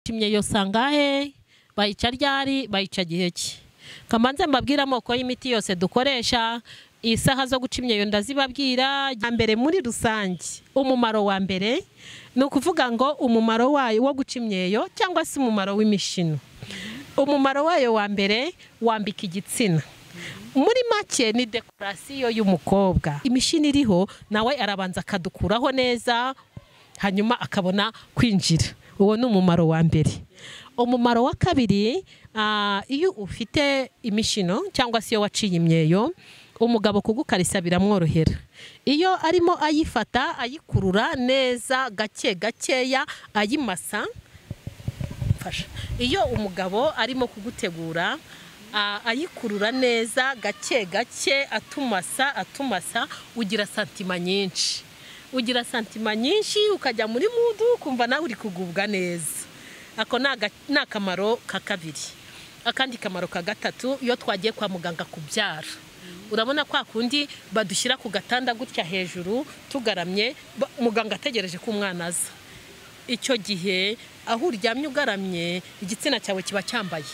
batumye iyo sangahe bayica ryari bayica gihe ki kamanze mbabwire amoko y'imiti yose dukoresha isaha zo guca imyeyo ndazibabwira mbere muri rusange umumaro wa mbere ni ukuvuga ngo umumaro wayo wo guca imyeyo cyangwa se umumaro w'imishino umumaro wayo wa mbere wambika igitsina muri make ni dekorasiyo y'umukobwa imishini iriho nawe arabanza akadukuraho neza hanyuma akabona kwinjira uwo ni umumaro wa mbere umumaro wa kabiri iyo ufite imishino cyangwa se iyo waciye imyeyo umugabo kugukarisa biramworohera iyo arimo ayifata ayikurura neza gake gakeya ayimasa iyo umugabo arimo kugutegura ayikurura neza gake gake atumasa atumasa ugira santima nyinshi ugira santima nyinshi ukajya muri mudu ukumva nawe uri kugubwa neza ako ni akamaro ka kabiri akandi kamaro ka gatatu iyo twagiye kwa muganga kubyara urabona kwa kundi badushyira ku gatanda gutya hejuru tugaramye muganga ategereje ko umwana aza icyo gihe aho uryamye ugaramye igitsina cyawe kiba cyambaye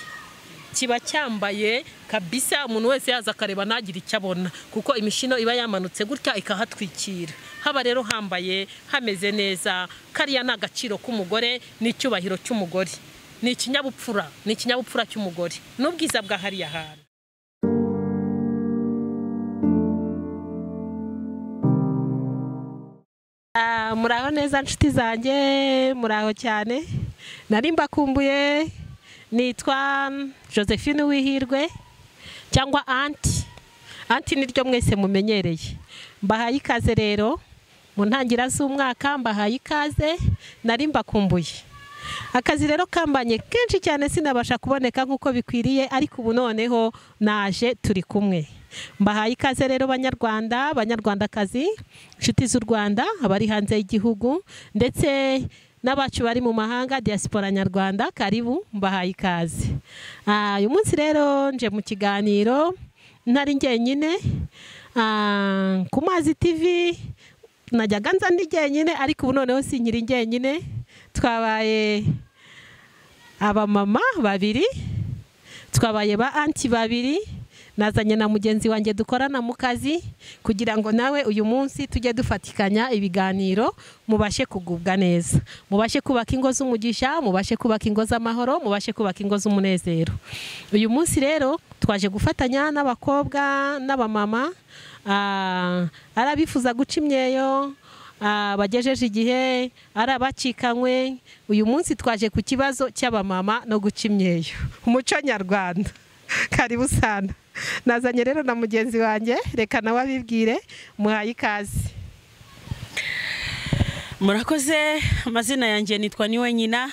kiba cyambaye kabisa umuntu wese yaza akareba ntagire icyo abona kuko imishino iba yamanutse gutya ikahatwikira haba rero hambaye hameze neza kariya ni agaciro k'umugore n'icyubahiro cy'umugore ni ikinyabupfura ni ikinyabupfura cy'umugore n'ubwiza bwa hariya hantu muraho neza nshuti zanjye muraho cyane nari mbakumbuye nitwa josephine wihirwe cyangwa anti anti niryo mwese mumenyereye mbahaye ikaze rero mu ntangira z'umwaka mbahaye ikaze nari mbakumbuye akazi rero kambanye kenshi cyane sinabasha kuboneka nk'uko bikwiriye ariko ubu noneho naje turi kumwe mbahaye ikaze rero banyarwanda banyarwandakazi inshuti z'u rwanda abari hanze y'igihugu ndetse n'abacu bari mu mahanga diaspora nyarwanda karibu mbahaye ikaze uyu munsi rero nje mu kiganiro ntari njyenyine ku mazi tv najyaga nza ndi njyenyine ariko ubu noneho si nkiri njyenyine twabaye abamama babiri twabaye ba anti babiri nazanye na mugenzi wanjye dukorana mu kazi kugira ngo nawe uyu munsi tujye dufatikanya ibiganiro mubashe kugubwa neza mubashe kubaka ingo z'umugisha mubashe kubaka ingo z'amahoro mubashe kubaka ingo z'umunezero uyu munsi rero twaje gufatanya n'abakobwa n'abamama ari abifuza guca imyeyo bagejeje igihe ari abacikanywe uyu munsi twaje ku kibazo cy'abamama no guca imyeyo umuco nyarwanda karibu sana nazanye rero na mugenzi wanjye reka nawe abibwire muhaye ikaze murakoze amazina yanjye nitwa niwe nyina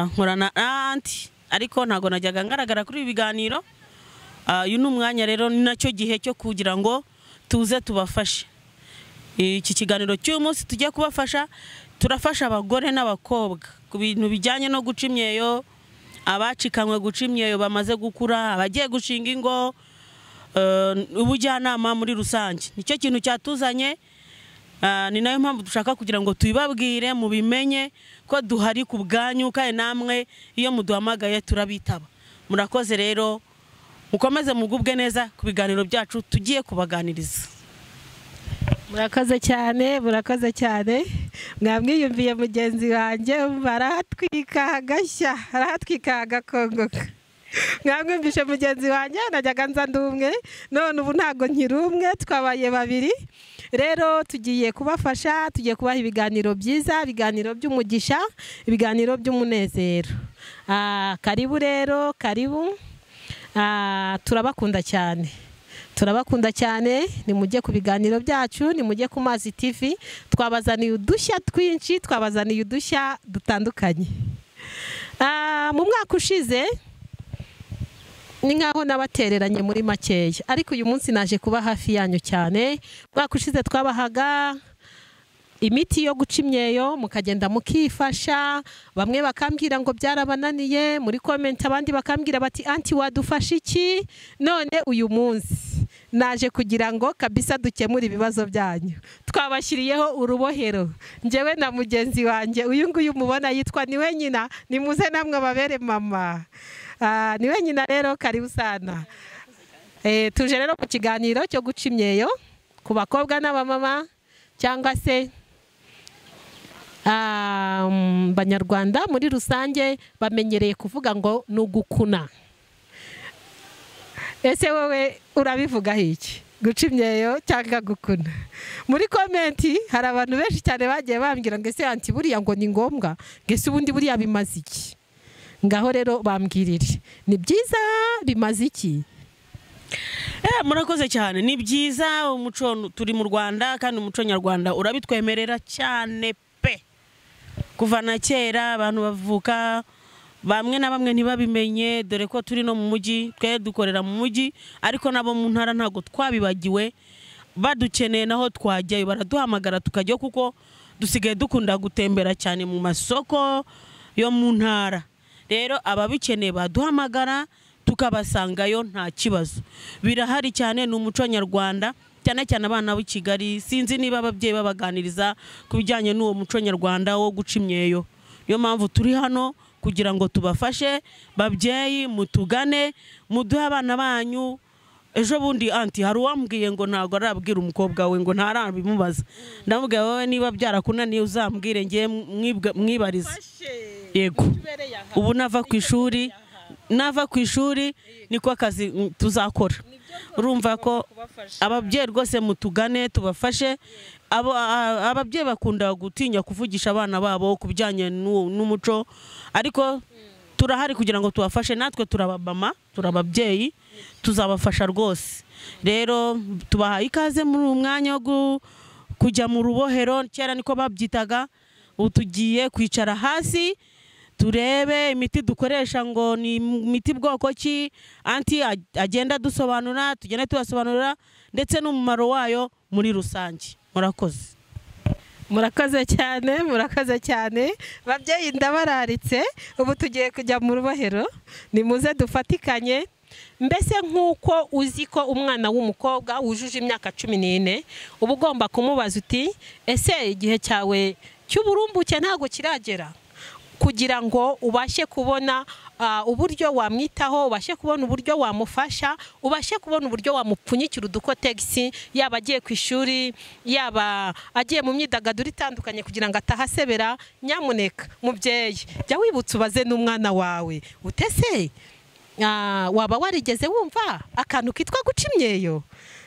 nkorana na anti ariko ntabwo najyaga ngaragara kuri ibi biganiro uyu ni umwanya rero ni nacyo gihe cyo kugira ngo tuze tubafashe iki kiganiro cy'umunsi tujye kubafasha turafasha abagore n'abakobwa ku bintu bijyanye no guca imyeyo abacikanywe guca imyeyo bamaze gukura abagiye gushinga ingo ubujyanama muri rusange nicyo kintu cyatuzanye ni nayo mpamvu dushaka kugira ngo tubibabwire mubimenye ko duhari ku bwanyu kandi namwe iyo muduhamagaye turabitaba murakoze rero mukomeze mugubwe neza ku biganiro byacu tugiye kubaganiriza murakoze cyane murakoze cyane mwamwiyumviye mugenzi wanjye barahatwika hagashya arahatwika hagakongoka mwamwumvishe mugenzi wanjye najyaga nza ndi umwe none ubu ntabwo nkiri umwe twabaye babiri rero tugiye kubafasha tugiye kubaha ibiganiro byiza ibiganiro by'umugisha ibiganiro by'umunezero karibu rero karibu turabakunda cyane turabakunda cyane nimujye ku biganiro byacu nimujye ku mazi tv twabazaniye udushya twinshi twabazaniye udushya dutandukanye mu mwaka ushize ni nkaho n'abatereranye muri makeya ariko uyu munsi naje kuba hafi yanyu cyane umwaka ushize twabahaga imiti yo guca imyeyo mukagenda mukifasha bamwe bakambwira ngo byarabananiye muri komenti abandi bakambwira bati anti wadufasha iki none uyu munsi naje kugira ngo kabisa dukemure ibibazo byanyu twabashyiriyeho urubohero njyewe na mugenzi wanjye uyu nguyu mubona yitwa ni wenyina ni muze namwe babere mama Ah, ni wenyina rero karibu sana Eh, tuje rero ku kiganiro cyo guca imyeyo ku bakobwa n'abamama cyangwa se ah, mm, banyarwanda muri rusange bamenyereye kuvuga ngo ni ugukuna ese wowe urabivugaho iki guca imyeyo cyangwa gukuna muri komenti hari abantu benshi cyane bagiye bambwira ngo ese anti buriya ngo ni ngombwa ngo ese ubundi buriya bimaze iki ngaho rero bambwirire ni byiza bimaze iki Eh, murakoze cyane ni byiza umuco turi mu rwanda kandi umuco nyarwanda urabitwemerera cyane pe kuva na kera abantu bavuka bamwe na bamwe ntibabimenye dore ko turi no mu mujyi twe dukorera mu mujyi ariko nabo mu ntara ntabwo twabibagiwe badukeneye naho twajyayo baraduhamagara tukajyayo kuko dusigaye dukunda gutembera cyane mu masoko yo mu ntara rero ababikeneye baduhamagara tukabasangayo nta kibazo birahari cyane ni umuco nyarwanda cyane cyane abana b'i kigali sinzi niba ababyeyi babaganiriza ku bijyanye n'uwo muco nyarwanda wo guca imyeyo niyo mpamvu turi hano kugira ngo tubafashe babyeyi mutugane muduhe abana banyu ejo bundi anti hari uwambwiye ngo ntabwo arabwira umukobwa we ngo ntarabimubaza ndamubwira wowe niba byarakunaniye uzambwire ngiye mwibarize yego ubu nava ku ishuri nava ku ishuri niko akazi mm, tuzakora urumva ko ababyeyi rwose mutugane tubafashe Abo- a- ababyeyi bakunda gutinya kuvugisha abana babo ku bijyanye n'u- n'umuco ariko turahari kugira ngo tubafashe natwe turababama turababyeyi tuzabafasha rwose rero tubahaye ikaze muri uyu mwanya wo gu- kujya mu rubohero kera niko babyitaga ubu tugiye kwicara hasi turebe imiti dukoresha ngo ni imiti bwoko ki anti ag- agenda dusobanura tugenda tubasobanurira ndetse n'umumaro wayo muri rusange murakoze murakoze cyane murakoze cyane babyeyi ndabararitse ubu tugiye kujya mu rubohero nimuze dufatikanye mbese nk'uko uzi ko umwana w'umukobwa wujuje imyaka cumi n'ine uba ugomba kumubaza uti ese igihe cyawe cy'uburumbuke ntabwo kiragera kugira ngo ubashe kubona ah, uburyo wamwitaho ubashe kubona uburyo wamufasha ubashe kubona uburyo wamupfunyikira udukotegisi yaba agiye ku ishuri yaba agiye mu myidagaduro itandukanye kugira ngo atahasebera nyamuneka mubyeyi jya wibutsa ubaze n'umwana wawe utese Ah, waba warigeze wumva akantu kitwa guca imyeyo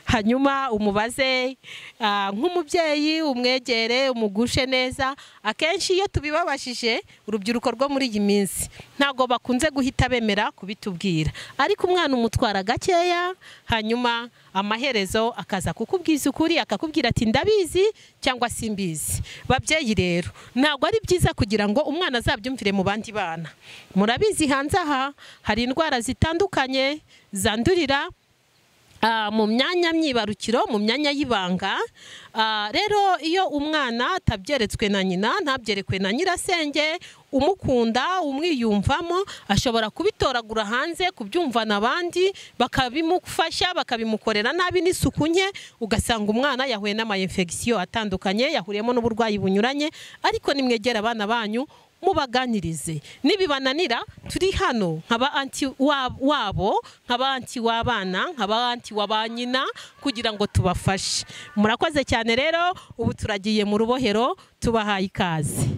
hanyuma umubaze ah, nk'umubyeyi umwegere umugushe neza akenshi iyo tubibabashije urubyiruko rwo muri iyi minsi ntabwo bakunze guhita bemera kubitubwira ariko umwana umutwara gakeya hanyuma amaherezo akaza kukubwiza ukuri akakubwira ati ndabizi cyangwa simbizi babyeyi rero ntabwo ari byiza kugira ngo umwana azabyumvire mu bandi bana murabizi hanze aha hari indwara zitandukanye zandurira ah, mu myanya myibarukiro mu myanya y'ibanga Ah, rero iyo umwana atabyeretswe na nyina ntabyerekwe na nyirasenge umukunda umwiyumvamo ashobora kubitoragura hanze kubyumvana abandi bakabimufasha bakabimukorera nabi n'isuku nke ugasanga umwana yahuye n'amayinfegisiyo atandukanye yahuriyemo n'uburwayi bunyuranye ariko nimwegera abana banyu mubaganirize nibibananira turi hano nkaba anti wa- wabo nkaba anti w'abana nkaba anti wa ba nyina kugira ngo tubafashe murakoze cyane rero ubu turagiye mu rubohero tubahaye ikaze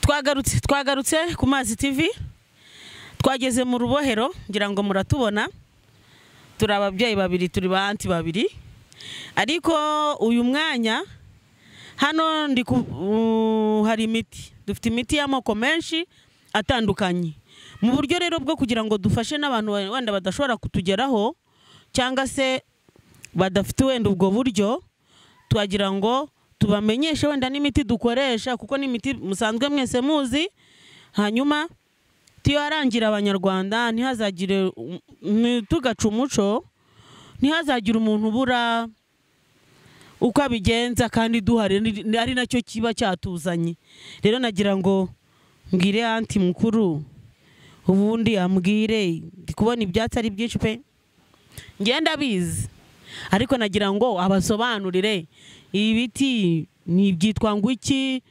twagarutse twagarutse ku mazi tv twageze mu rubohero ngira ngo muratubona turi ababyeyi babiri turi ba anti babiri ariko uyu mwanya hano ndi ku- u- hari imiti dufite imiti y'amoko menshi atandukanye mu buryo rero bwo kugira ngo dufashe n'abantu wenda badashobora kutugeraho cyangwa se badafite wenda ubwo buryo twagira ngo tubamenyeshe wenda n'imiti dukoresha kuko n'imiti musanzwe mwese muzi hanyuma tuyarangira abanyarwanda ntihazagire ni- tugaca umuco ntihazagire umuntu ubura uko abigenza kandi duhari ni- ari nacyo kiba cyatuzanye rero nagira ngo mbwire anti mukuru ubundi ambwire ndi kubona ibyatsi ari byinshi pe ngenda abizi ariko nagira ngo abasobanurire ibi biti ni ibyitwa ngo iki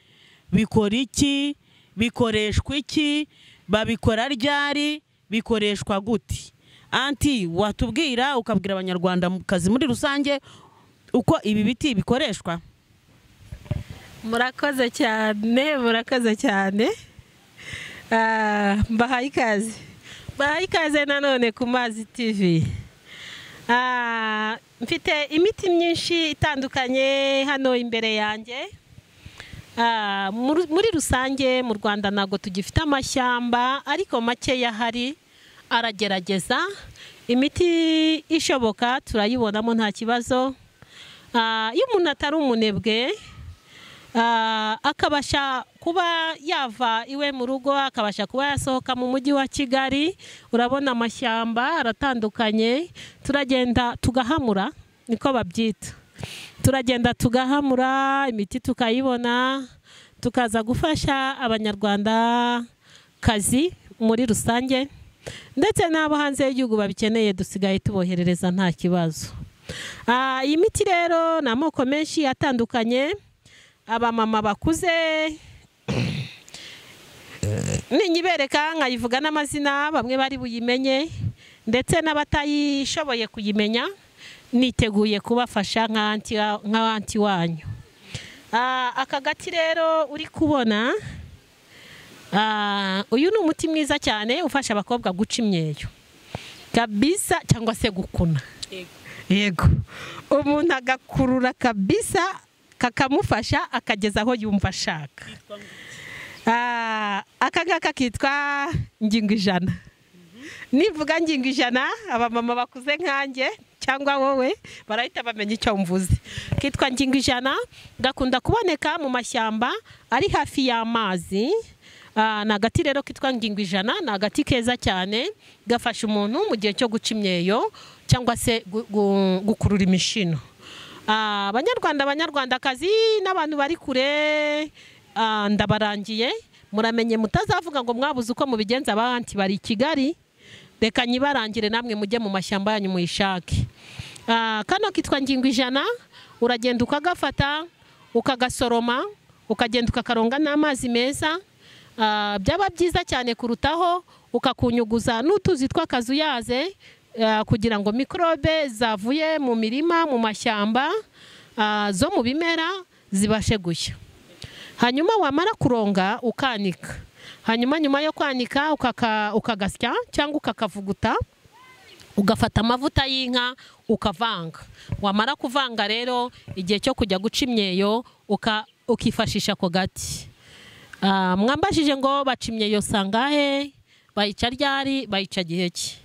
bikora iki bikoreshwa iki babikora ryari bikoreshwa gute anti watubwira ukabwira abanyarwanda mu kazi muri rusange uko ibi biti bikoreshwa murakoze cyane murakoze cyane Ah, mbahaye ikaze mbahaye ikaze nanone ku mazi tv Ah, mfite imiti myinshi itandukanye hano imbere yanjye Ah, muri muri rusange mu rwanda ntabwo tugifite amashyamba ariko makeya ahari aragerageza imiti ishoboka turayibonamo nta kibazo Ah, iyo umuntu atari umunebwe Ah, akabasha kuba yava iwe mu rugo akabasha kuba yasohoka mu mujyi wa kigali urabona amashyamba aratandukanye turagenda tugahamura niko babyita turagenda tugahamura imiti tukayibona tukaza gufasha abanyarwanda kazi muri rusange ndetse n'abo hanze y'igihugu babikeneye dusigaye tuboherereza nta kibazo Ah, iyi miti rero ni amoko menshi atandukanye abamama bakuze ninyibereka nkayivuga n'amazina bamwe bari buyimenye ndetse n'abatayishoboye kuyimenya niteguye kubafasha nka anti- nka anti wanyu Ah, aka gati rero uri kubona ah, uyu ni umuti mwiza cyane ufasha abakobwa guca imyeyo kabisa cyangwa se gukuna yego umuntu agakurura kabisa kakamufasha akageza aho yumva ashaka Ah, aka ngaka kitwa ngingo ijana nivuga ngingo ijana abamama bakuze nkanjye cyangwa wowe barahita bamenya icyo mvuze kitwa ngingo ijana gakunda kuboneka mu mashyamba ari hafi y'amazi Ah, ni agati rero kitwa ngingo ijana ni agati keza cyane gafasha umuntu mu gihe cyo guca imyeyo cyangwa se gu- gu- gukurura imishino Ah, abanyarwanda abanyarwandakazi n'abantu bari kure ah, ndabarangiye muramenye mutazavuga ngo mwabuze uko mubigenza abahanti bari i kigali reka nyibarangire namwe mujye mu mashyamba yanyu muyishake Ah, kano kitwa ngingo ijana uragenda ukagafata ukagasoroma ukagenda ukakaronga n'amazi meza Ah, byaba byiza cyane kurutaho ukakunyuguza n'utuzi tw'akazuyaze ah, kugira ngo mikorobe zavuye mu mirima mu mashyamba ah, zo mu bimera zibashe gushya hanyuma wamara kuronga ukanika hanyuma nyuma yo kwanika ukaka- ukagasya cyangwa ukakavuguta ugafata amavuta y'inka ukavanga wamara kuvanga rero igihe cyo kujya guca imyeyo uka- ukifashisha ako gati Ah, mwambashije ngo baca imyeyo sangahe bayica ryari bayica gihe ki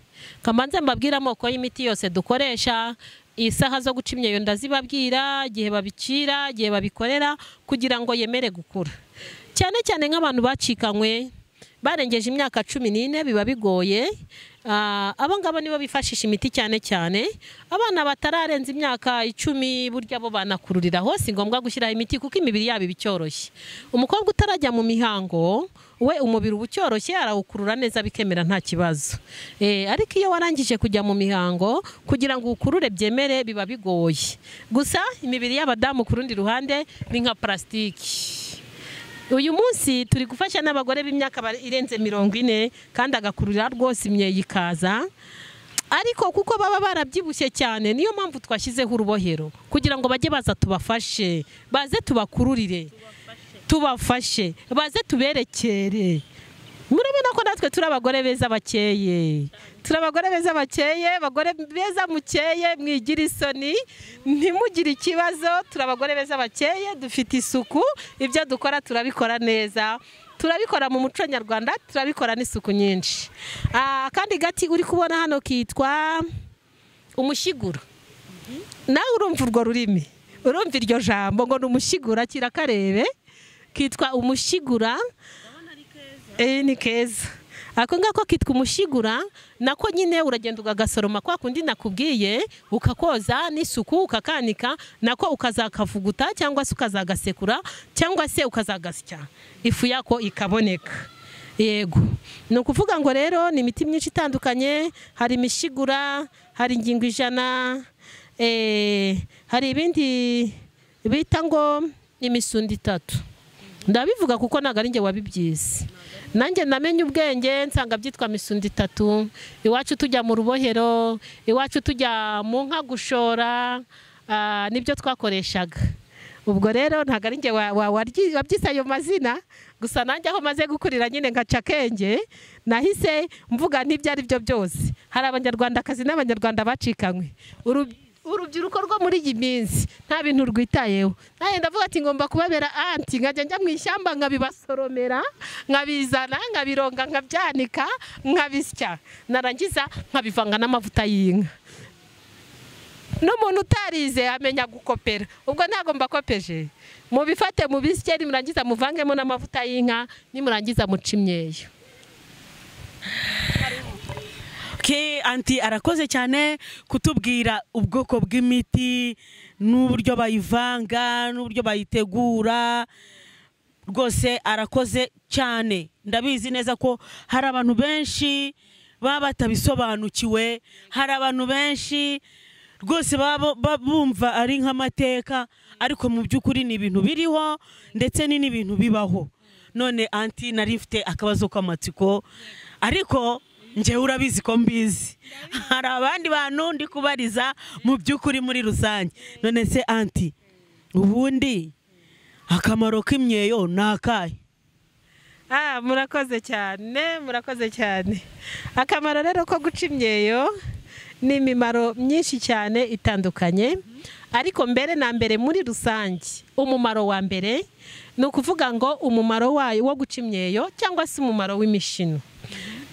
kamanze mbabwire amoko y'imiti yose dukoresha isaha zo guca imyeyo ndazibabwira igihe babicira igihe babikorera kugira ngo yemere gukura cyane cyane nk'abantu bacikanywe barengeje imyaka cumi n'ine biba bigoye Ah, abo ngabo nibo bifashisha imiti cyane cyane abana batararenza imyaka icumi burya bo banakururira hose ngombwa gushyiraho imiti kuko imibiri yabo iba icyoroshye umukobwa utarajya mu mihango we umubiri uba ucyoroshye arawukurura neza bikemera nta kibazo Eh, ariko iyo warangije kujya mu mihango kugira ngo ukurure byemere biba bigoye gusa imibiri y'abadamu ku rundi ruhande ni nka parasitiki uyu munsi turi gufasha n'abagore b'imyaka bari- irenze mirongo ine kandi agakurura rwose imyeyo ikaza ariko kuko baba barabyibushye cyane niyo mpamvu twashyizeho urubohero kugira ngo bajye baza tubafashe baze tubakururire tubafashe baze tuberekere murabona ko natwe turi abagore beza bakeye turi abagore beza bakeye abagore beza mukeye mwigira isoni ntimugire ikibazo turi abagore beza bakeye dufite isuku ibyo dukora turabikora neza turabikora mu muco nyarwanda turabikora n'isuku nyinshi Ah, akandi gati uri kubona hano kitwa umushiguro nawe urumva urwo rurimi urumva iryo jambo ngo ni umushyigura kirakarebe kitwa umushyigura Eh, ni keza ako ngako kitwa umushyigura nako nyine uragenda ukagasoroma kwa kundi nakubwiye ukakoza n'isuku ukakanika nako ukazakavuguta cyangwa se ukazagasekura cyangwa se ukazagasya ifu yako ikaboneka yego ni ukuvuga ngo rero ni imiti myinshi itandukanye hari imishigura hari ingingo ijana eh, hari ibindi bita ngo imisundi itatu ndabivuga kuko ntabwo ari njye wabibyize nanjye namenye ubwenge nsanga byitwa misundi itatu iwacu tujya mu rubohero iwacu tujya mu nka gushora ah, nibyo twakoreshaga ubwo rero ntabwo ari njye wa- wa- waryi- wabyise ayo mazina gusa nanjye aho maze gukurira nyine nkaca akenge nahise mvuga n'ibyo ari byo byose hari abanyarwandakazi n'abanyarwanda bacikanywe Uru- urubyiruko rwo muri iyi minsi nta bintu rwitayeho nanjye ndavuga ati ngomba kubabera anti nkajya njya mu ishyamba nkabibasoromera nkabizana nkabironga nkabyanika nkabisya narangiza nkabivanga n'amavuta y'inka n'umuntu utarize amenya gukopera ubwo ntabwo mbakopeje mubifate mubisye nimurangiza muvangemo n'amavuta y'inka nimurangiza muce imyeyo Ke anti arakoze cyane kutubwira ubwoko bw'imiti n'uburyo bayivanga n'uburyo bayitegura rwose arakoze cyane ndabizi neza ko hari abantu benshi baba batabisobanukiwe hari abantu benshi rwose baba ba- bumva ari nk'amateka ariko mu by'ukuri ni ibintu biriho ndetse ni n'ibintu bibaho none anti nari mfite akabazo k'amatsiko ariko njyewe urabizi ko mbizi hari abandi bantu ndi kubariza mu by'ukuri muri rusange none se anti ubundi akamaro k'imyeyo ni akahe Ah, murakoze cyane murakoze cyane akamaro rero ko guca imyeyo ni imimaro myinshi cyane itandukanye ariko mbere na mbere muri rusange umumaro wa mbere ni ukuvuga ngo umumaro wayo wo guca imyeyo cyangwa se umumaro w'imishino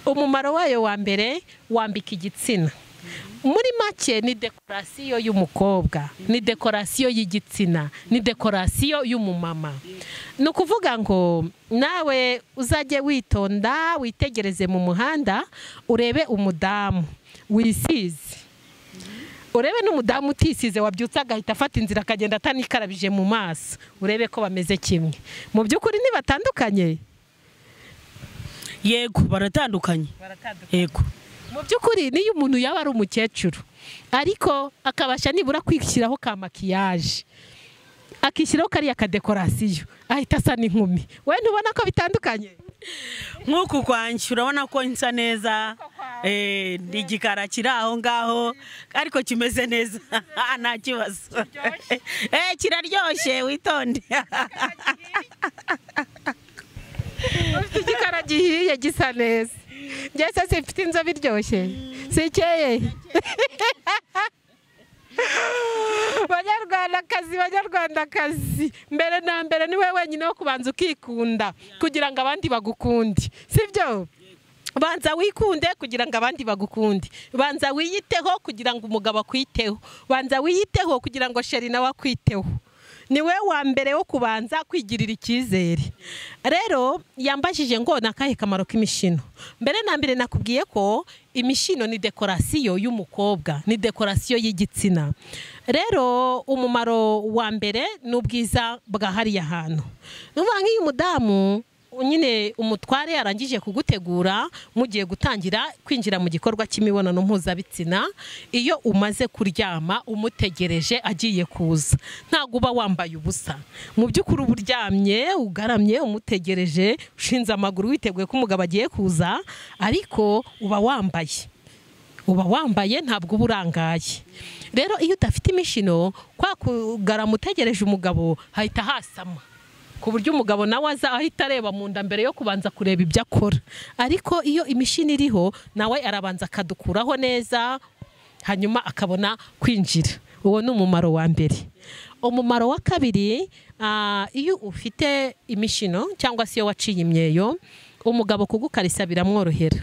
umumaro wayo wa mbere wambika igitsina muri make ni dekorasiyo y'umukobwa ni dekorasiyo y'igitsina ni dekorasiyo y'umumama ni ukuvuga ngo nawe uzajye witonda witegereze mu muhanda urebe umudamu wisize urebe n'umudamu utisize wabyutse agahita afata inzira akagenda atanikarabije mu maso urebe ko bameze kimwe mu by'ukuri ntibatandukanye yego baratandukanye yego mu by'ukuri niyo umuntu yaba ari umukecuru ariko akabasha nibura kwishyiraho ka makiyaje akishyiraho kariya kadekorasiyo ahita asa n'inkumi wowe ntubona ko bitandukanye nk'uku kwanjye urabona ko nsa neza eh, ni igikara kiri aho ngaho ariko kimeze neza nta kibazo Eh, kiraryoshye witonde ufite igikara gihiye gisa neza ngese simfite inzobe iryoshye sikeye banyarwandakazi banyarwandakazi mbere na mbere ni wowe wenyine wo kubanza ukikunda kugira ngo abandi bagukunde sibyo banza wikunde kugira ngo abandi bagukunde banza wiyiteho kugira ngo umugabo akwiteho banza wiyiteho kugira ngo sheri nawe akwiteho ni we wa mbere wo kubanza kwigirira icyizere rero yambajije ngo ni akahe kamaro k'imishino mbere na mbere nakubwiye ko imishino ni dekorasiyo y'umukobwa ni dekorasiyo y'igitsina rero umumaro wa mbere ni ubwiza bwa hariya hantu ni ukuvuga nk'iyo umudamu nyine umutware yarangije kugutegura mugiye gutangira kwinjira mu gikorwa cy'imibonano mpuzabitsina iyo umaze kuryama umutegereje agiye kuza ntabwo uba wambaye ubusa mu by'ukuri uba uryamye ugaramye umutegereje ushinze amaguru witeguye ko umugabo agiye kuza ariko uba wambaye uba wambaye ntabwo uba urangaye rero iyo udafite imishino kwa kugarama utegereje umugabo hahita hasama ku buryo umugabo nawe aza ahita areba mu nda mbere yo kubanza kureba ibyo akora ariko iyo imishini iriho nawe arabanza akadukuraho neza hanyuma akabona kwinjira uwo ni umumaro wa mbere umumaro wa kabiri ah, iyo ufite imishino cyangwa se iyo waciye imyeyo umugabo kugukarisa biramworohera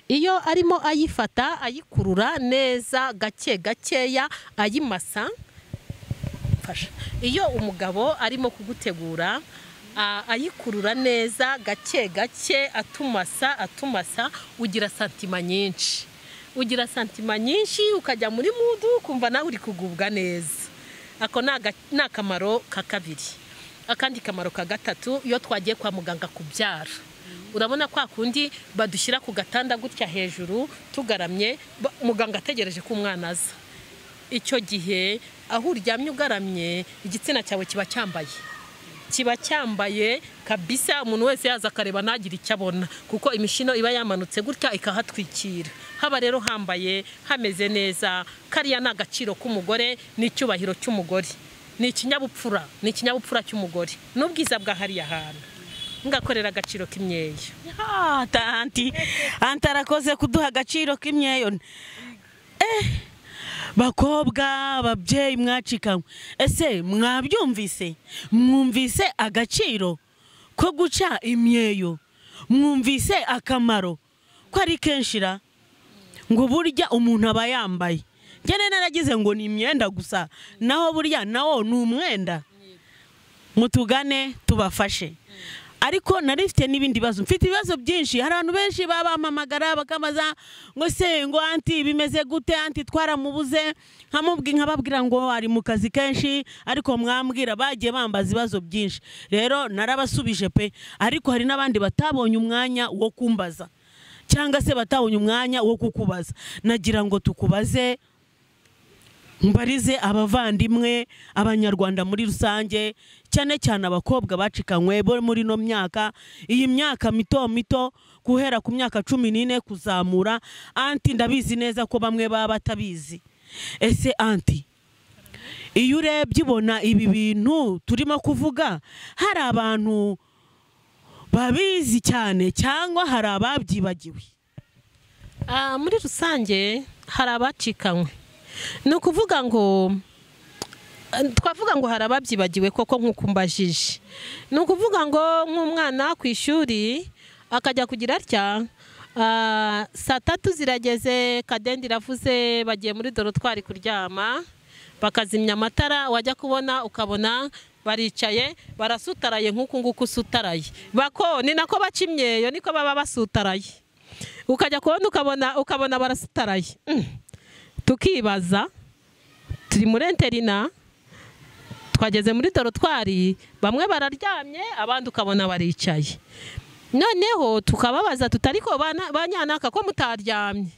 iyo arimo ayifata ayikurura neza gake gakeya ayimasa biramfasha iyo umugabo arimo kugutegura a- ayikurura neza gake gake atumasa atumasa ugira santima nyinshi ugira santima nyinshi ukajya muri mudu ukumva nawe uri kugubwa neza ako ni aga- ni akamaro ka kabiri akandi kamaro ka gatatu iyo twagiye kwa muganga kubyara urabona kwa kundi badushyira ku gatanda gutya hejuru tugaramye ba- muganga ategereje ko umwana aza icyo gihe aho uryamye ugaramye igitsina cyawe kiba cyambaye kiba cyambaye kabisa umuntu wese yaza akareba ntagire icyo abona kuko imishino iba yamanutse gutya ikahatwikira haba rero hambaye hameze neza kariya ni agaciro k'umugore n'icyubahiro cy'umugore ni ikinyabupfura ni ikinyabupfura cy'umugore n'ubwiza bwa hariya hantu ngakorera agaciro k'imyeyo Ah, ta- anti anti arakoze kuduha agaciro k'imyeyo Eh, bakobwa ababyeyi mwacikanwe ese mwabyumvise mwumvise agaciro ko guca imyeyo mwumvise akamaro ko ari kenshi ra ngo burya umuntu aba yambaye njye naragize ngo ni imyenda gusa naho burya nawo ni umwenda mutugane tubafashe ariko nari mfite n'ibindi bibazo mfite ibibazo byinshi hari abantu benshi baba bampamagara bakabaza ngo se ngo anti bimeze gute anti twaramubuze nkamubwi nkababwira ngo ari mu kazi kenshi ariko mwambwira bagiye bambaza ibibazo byinshi rero narabasubije pe ariko hari n'abandi batabonye umwanya wo kumbaza cyangwa se batabonye umwanya wo kukubaza nagira ngo tukubaze mbarize abavandimwe abanyarwanda muri rusange cyane cyane abakobwa bacikanywe bo muri ino myaka iyi myaka mito mito guhera ku myaka cumi n'ine kuzamura anti ndabizi neza ko bamwe baba batabizi ese anti iyo urebye ubona ibi bintu turimo kuvuga hari abantu babizi cyane cyangwa hari ababyibagiwe Ah, muri rusange hari abacikanywe ni ukuvuga ngo twavuga ngo hari ababyibagiwe koko nk'uko mbajije ni ukuvuga ngo nk'umwana ku ishuri akajya kugira atya ah, saa tatu zirageze kadendi iravuze bagiye muri dorotwari kuryama bakazimya amatara wajya kubona ukabona baricaye barasutaraye nk'uku nguku usutaraye bako ni nako baca imyeyo niko baba basutaraye ukajya kubona ukabona ukabona barasutaraye Mm. tukibaza turi muri enterina twageze muri dorotwari bamwe bararyamye abandi ukabona baricaye noneho tukababaza tutariko banyanaka ko mutaryamye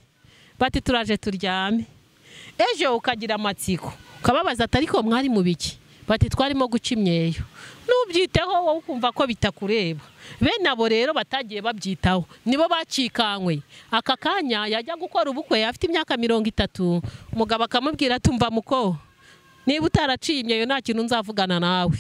bati turaje turyame ejo ukagira amatsiko ukababaza atariko mwari mu biki bati twarimo guca imyeyo nubyiteho wowe ukumva ko bitakureba bene abo rero batagiye babyitaho nibo bacikanywe aka kanya yajya gukora ubukwe afite imyaka mirongo itatu umugabo akamubwira tumva muko niba utaraciye imyeyo nta kintu nzavugana nawe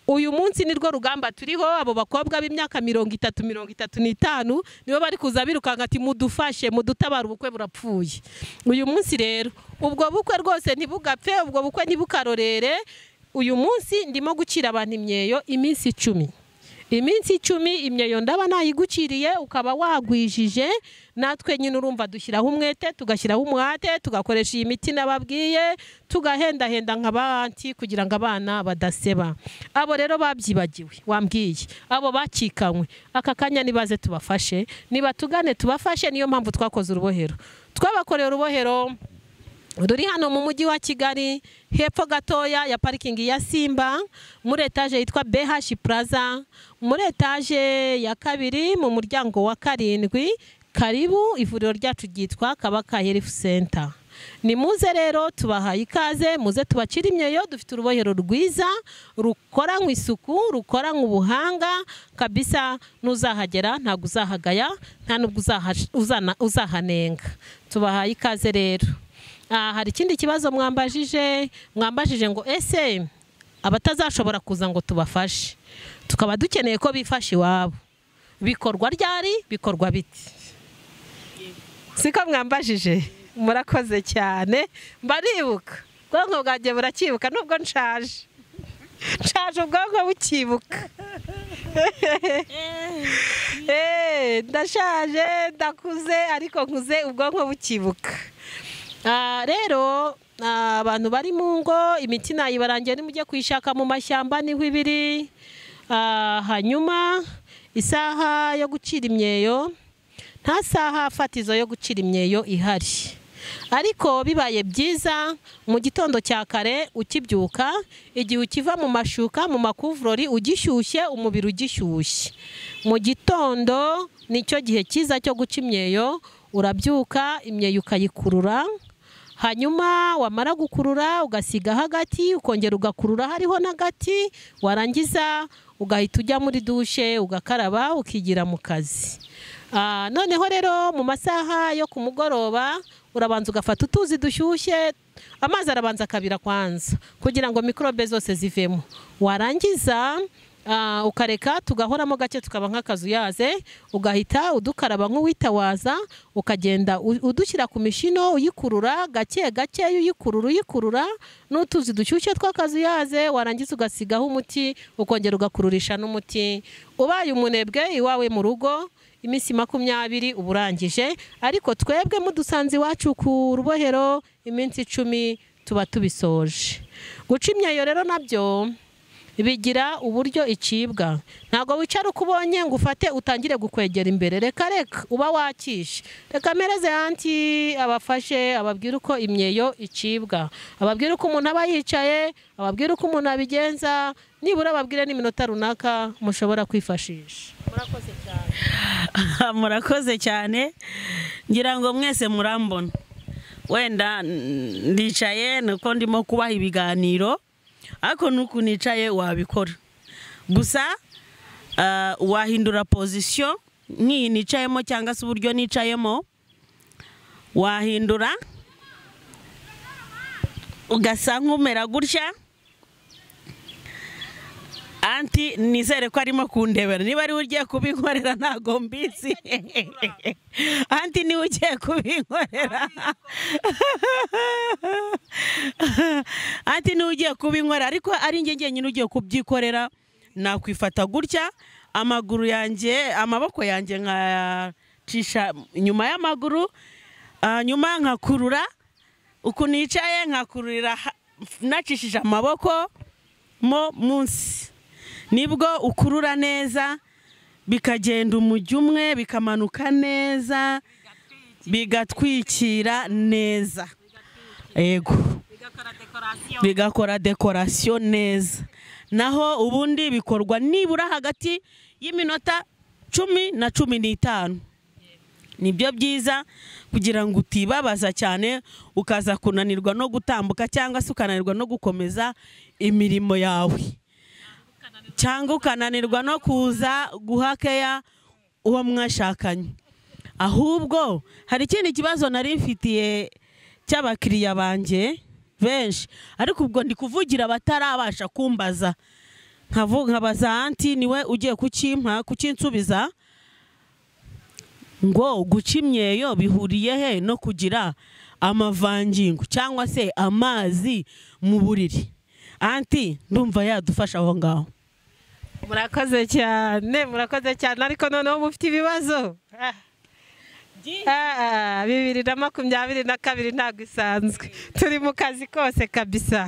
uyu munsi nirwo rugamba turiho abo bakobwa b'imyaka mirongo itatu mirongo itatu n'itanu nibo bari kuza birukanka ati mudufashe mudutabare ubukwe burapfuye uyu munsi rero ubwo bukwe rwose ntibugapfe ubwo bukwe ntibukarorere uyu munsi ndimo gucira abantu imyeyo iminsi icumi iminsi icumi imyeyo ndaba nayiguciriye ukaba wagwijije natwe nyine urumva dushyiraho umwete tugashyiraho umuhate tugakoresha iyi miti nababwiye tugahendahenda nka banti kugira ngo abana badaseba abo rero babyibagiwe wambwiye abo bakikanywe aka kanya nibaze tubafashe nibatugane tubafashe niyo mpamvu twakoze urubohero twabakoreye urubohero ruri hano mu mujyi wa kigali hepfo gatoya ya parikingi ya simba muri etaje yitwa bh plaza muri etaje ya kabiri mu muryango wa karindwi karibu ivuriro ryacu ryitwa kabaka health center ni muze rero tubahaye ikaze muze tubacire imyeyo dufite urubohero rwiza rukoranywe isuku rukoranywe ubuhanga kabisa n'uzahagera ntabwo uzahagaya nta n'ubwo uzaha- uzana- uzahanenga tubahaye ikaze rero Ah, hari ikindi kibazo mwambajije mwambajije ngo ese abatazashobora kuza ngo tubafashe tukaba dukeneye ko bifasha iwabo bikorwa ryari bikorwa biti siko mwambajije murakoze cyane mbaribuka ubwonko bwanjye buracyibuka nubwo nshaje nshaje ubwonko bukibuka Eh, ndashaje ndakuze ariko nkuze ubwonko bukibuka Ah, rero Ah, abantu bari mu ngo imiti nayibarangiye nimujye kuyishaka mu mashyamba niho ibiri Ah, hanyuma isaha yo gucira imyeyo nta saha fatizo yo gucira imyeyo ihari ariko bibaye byiza mu gitondo cya kare ukibyuka igihe ukiva mu mashuka mu makuvurori ugishyushye umubiri ugishyushye mu gitondo nicyo gihe cyiza cyo guca imyeyo urabyuka imyeyo ukayikurura hanyuma wamara gukurura ugasiga hagati ukongera ugakurura hariho n'agati warangiza ugahita ujya muri dushe ugakaraba ukigira mu kazi Ah, noneho rero mu masaha yo ku mugoroba urabanza ugafata utuzi dushyushye amazi arabanza akabira kwanza kugira ngo mikorobe zose zivemo warangiza ah, ukareka tugahoramo gake tukaba nk'akazuyaze ugahita udukaraba nk'uwitawaza ukagenda u- udushyira ku mishino uyikurura gake gake uyikurura uyikurura n'utuzi dushyushye tw'akazuyaze warangiza ugasigaho umuti ukongera ugakururisha n'umuti ubaye umunebwe iwawe mu rugo iminsi makumyabiri uba urangije ariko twebwe mudusanze iwacu ku rubohero iminsi icumi tuba tubisoje guca imyeyo rero nabyo bigira uburyo icibwa ntabwo wicara uko ubonye ngo ufate utangire gukwegera imbere reka reka uba wakishe reka mpereze yanti abafashe ababwire uko imyeyo icibwa ababwire uko umuntu aba yicaye ababwire uko umuntu abigenza nibura ababwire n'iminota runaka mushobora kwifashisha murakoze cyane murakoze cyane ngira ngo mwese murambona wenda mm, ndicaye nuko ndimo kubaha ibiganiro ariko nuko nicaye wabikora gusa ah, wahindura pozisiyo nk'iyi nicayemo cyangwa se uburyo nicayemo wahindura ugasa nk'umera gutya anti nizere ko arimo kundebera niba ariwe ugiye kubinkorera ntabwo mbizi anti niwe ugiye kubinkorera anti niwe ugiye kubinkorera ariko ari njye njyenyine ugiye kubyikorera nakwifata gutya amaguru yanjye amaboko yanjye nkayacisha nyuma y'amaguru ah, nyuma nkakurura uku nicaye nkakururira ha- nacishije amaboko mo munsi nibwo ukurura neza bikagenda umujyi umwe bikamanuka neza bigatwikira neza yego bigakora dekorasiyo neza naho ubundi bikorwa nibura hagati y'iminota cumi na cumi n'itanu nibyo byiza kugira ngo utibabaza cyane ukaza kunanirwa no gutambuka cyangwa se ukananirwa no gukomeza imirimo yawe cyangwa ukananirwa no kuza guha keya uwo mwashakanye ahubwo hari ikindi kibazo nari mfitiye cy'abakiriya banjye benshi ariko ubwo ndi kuvugira abatarabasha kumbaza nkavu- nkabaza anti niwe ugiye kukimpa kukinsubiza ngo guca imyeyo bihuriye he no kugira amavangingo cyangwa se amazi mu buriri anti ndumva yadufasha aho ngaho murakoze cyane murakoze cyane ariko noneho mufite ibibazo Ah. Ah, bibiri na makumyabiri na kabiri ntabwo isanzwe turi mu kazi kose kabisa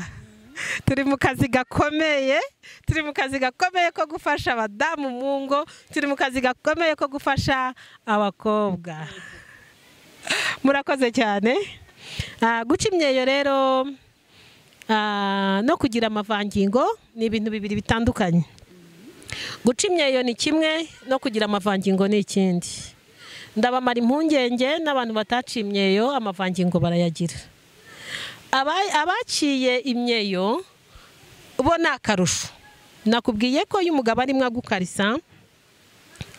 turi mu kazi gakomeye turi mu kazi gakomeye ko gufasha abadamu mu ngo turi mu kazi gakomeye ko gufasha abakobwa murakoze cyane Ah, guca imyeyo rero ah, no kugira amavangingo ni ibintu bibiri bitandukanye guca imyeyo ni kimwe no kugira amavangingo ni ikindi ndabamara impungenge n'abantu bataciye imyeyo amavangingo barayagira Aba- abaciye imyeyo bo ni akarusho nakubwiye ko iyo umugabo arimo agukarisa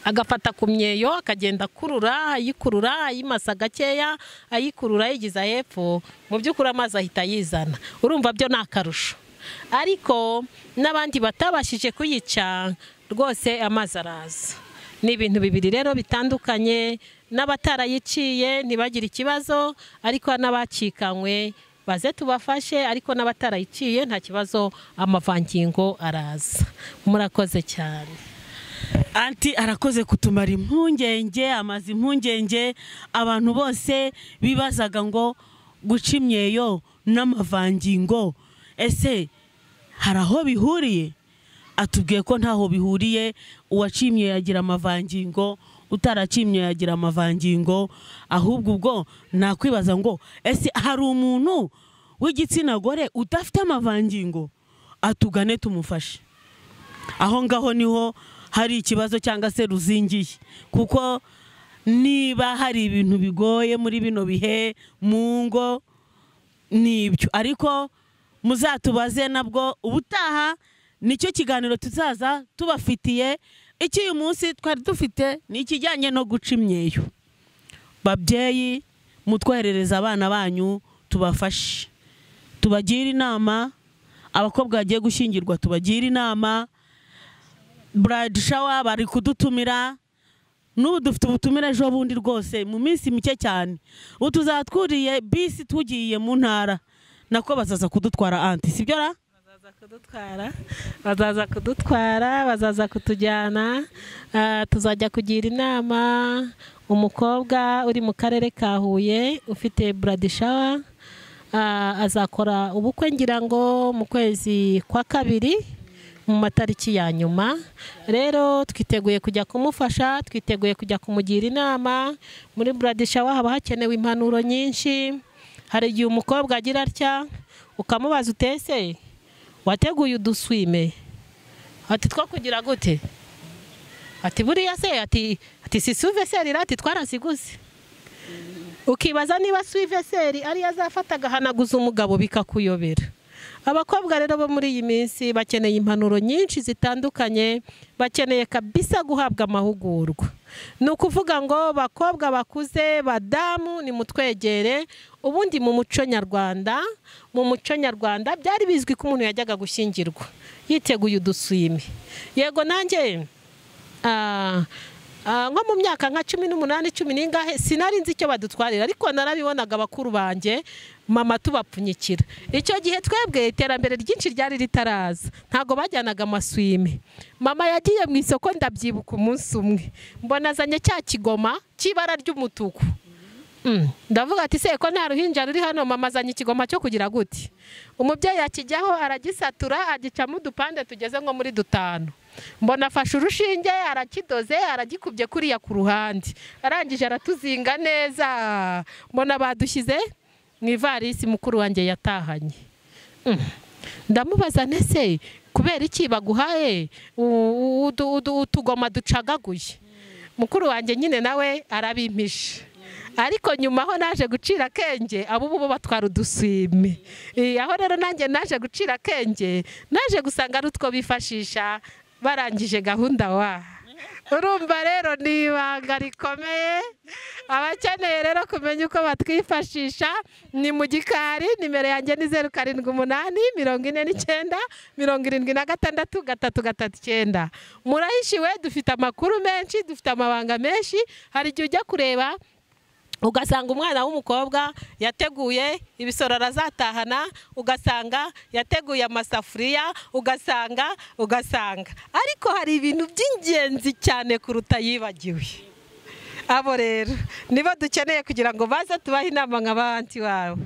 agafata ku myeyo akagenda akurura ayikurura ayimasa gakeya ayikurura ayigeza hepfo mu by'ukuri amazi ahita ayizana urumva byo ni akarusho ariko n'abandi batabashije kuyica rwose amazi araza ni ibintu bibiri rero bitandukanye n'abatarayiciye ntibagire ikibazo ariko n'abacikanywe baze tubafashe ariko n'abatarayiciye nta kibazo amavangingo araza murakoze cyane anti arakoze kutumara impungenge amaze impungenge abantu bose bibazaga ngo guca imyeyo n'amavangingo ese hari aho bihuriye atubwiye ko ntaho bihuriye uwacimye yagira amavangingo utaracimye yagira amavangingo ahubwo ubwo nakwibaza ngo ese hari umuntu w'igitsina gore udafite amavangingo atugane tumufashe aho ngaho niho hari ikibazo cyangwa se ruzingiye kuko niba hari ibintu bigoye muri bino bihe mu ngo nibyo ariko muzatubaze nabwo ubutaha nicyo kiganiro tuzaza tubafitiye iki uyu munsi twari dufite ni ikijyanye no guca imyeyo babyeyi mutwoherereza abana banyu tubafashe tubagire inama abakobwa bagiye gushyingirwa tubagire inama burayidi shawa bari kudutumira n'ubu dufite ubutumire ejo bundi rwose mu minsi mike cyane ubu tuzatwuriye bisi tugiye mu ntara nako bazaza kudutwara anti sibyo ra bazaza kudutwara bazaza kudutwara bazaza kutujyana ah, tuzajya kugira inama umukobwa uri mu karere ka huye ufite buradishawa azakora ubukwe ngira ngo mu kwezi kwa kabiri mu matariki ya nyuma rero twiteguye kujya kumufasha twiteguye kujya kumugira inama muri buradishawa haba hakenewe impanuro nyinshi hari igihe umukobwa agira atya ukamubaza utese wateguye uduswime ati two kugira gute ati buriya se ati ati si suveseri ati twarasiguze ukibaza niba suveseri ariyo azafata agahanaguza umugabo bikakuyobera abakobwa rero bo muri iyi minsi bakeneye impanuro nyinshi zitandukanye bakeneye kabisa guhabwa amahugurwa ni ukuvuga ngo bakobwa bakuze badamu nimutwegere ubundi mu muco nyarwanda mu muco nyarwanda byari bizwi ko umuntu yajyaga gushyingirwa yiteguye uduswime yego nanjye ah, ah, nko mu myaka nka cumi n'umunani cumi n'ingahe sinari nzi icyo badutwarira ariko narabibonaga bakuru banjye mama tubapfunyikira icyo gihe twebwe iterambere ryinshi ryari ritaraza ntabwo bajyanaga amaswime mama yagiye mu isoko ndabyibuka umunsi umwe mbona azanye cya kigoma cy'ibara ry'umutuku Mm. ndavuga ati se ko nta ruhinja ruri hano mama azanye ikigoma cyo kugira gute umubyeyi akijyaho aragisatura agicamo udupande tugeze nko muri dutanu mbona afashe urushinge arakidoze aragikubye kuriya ku ruhande arangije aratuzinga neza mbona badushyize mu ivarisi mukuru wanjye yatahanye Mm. ndamubaza nese kubera iki baguhaye u- udu- udu- utugoma ducagaguye mukuru wanjye nyine nawe arabimpisha ariko nyuma aho naje gucira akenge abo bo batwara uduswime Eh, aho rero nanjye naje gucira akenge naje gusanga ari utwo bifashisha barangije gahunda wa urumva rero ni ibanga rikomeye abakeneye rero kumenya uko batwifashisha ni mu gikari nimero yanjye ni zeru karindwi umunani mirongo ine n'icyenda mirongo irindwi na gatandatu gatatu gatatu icyenda murahishiwe dufite amakuru menshi dufite amabanga menshi hari igihe ujya kureba ugasanga umwana w'umukobwa yateguye ibisoro arazatahana ugasanga yateguye amasafuriya ugasanga ugasanga ariko hari ibintu by'ingenzi cyane kuruta yibagiwe abo rero nibo dukeneye kugira ngo baze tubahe inama nka ba anti wabo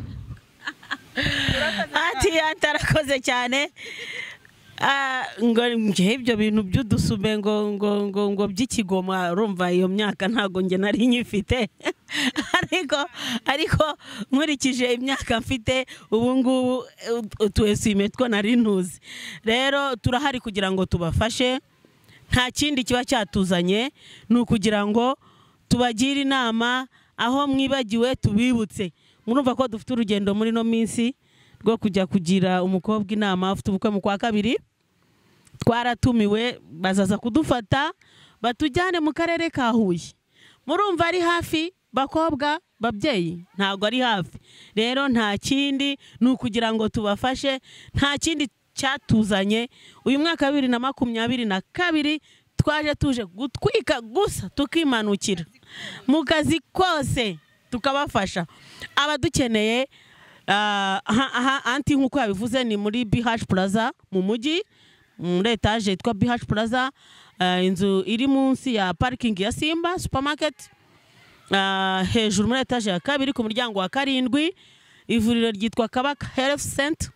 anti atarakoze cyane Ah, ngo njye ibyo bintu by'udusume ngo ngo ngo ngo by'ikigoma urumva iyo myaka ntabwo njye nari nyifite ariko ariko nkurikije imyaka mfite ubu ngubu eh, utu esuwime two nari ntuzi rero turahari kugira ngo tubafashe nta kindi kiba cyatuzanye ni ukugira ngo tubagire inama aho mwibagiwe tubibutse murumva ko dufite urugendo muri ino minsi rwo kujya kugira umukobwa inama afite ubukwe mu kwa kabiri twaratumiwe bazaza kudufata batujyane mu karere ka huye murumva ari hafi bakobwa babyeyi ntabwo ari hafi rero nta kindi ni ukugira ngo tubafashe nta kindi cyatuzanye uyu mwaka wa bibiri na makumyabiri na kabiri twaje tuje gutwika gusa tukimanukira mu kazi kose tukabafasha abadukeneye ah, aha aha anti nk'uko yabivuze ni muri BH Plaza mu mujyi muri etaje yitwa BH Plaza ah, inzu iri munsi ya parikingi ya Simba supermarket Ah, hejuru muri etaje ya kabiri ku muryango wa karindwi ivuriro ryitwa kabaka health center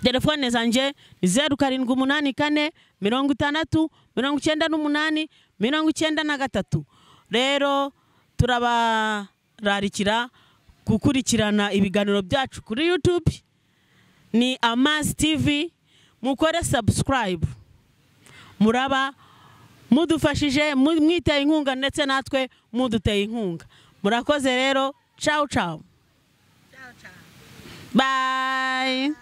telefone zanjye ni zeru karindwi umunani kane mirongo itandatu mirongo icyenda n'umunani mirongo icyenda na gatatu rero turabararikira gukurikirana ibiganiro byacu kuri yutube ni amazi tivi mukore sabusikarayibu muraba mudufashije mu- mwiteye inkunga ndetse natwe muduteye inkunga murakoze rero cawu cawu bayi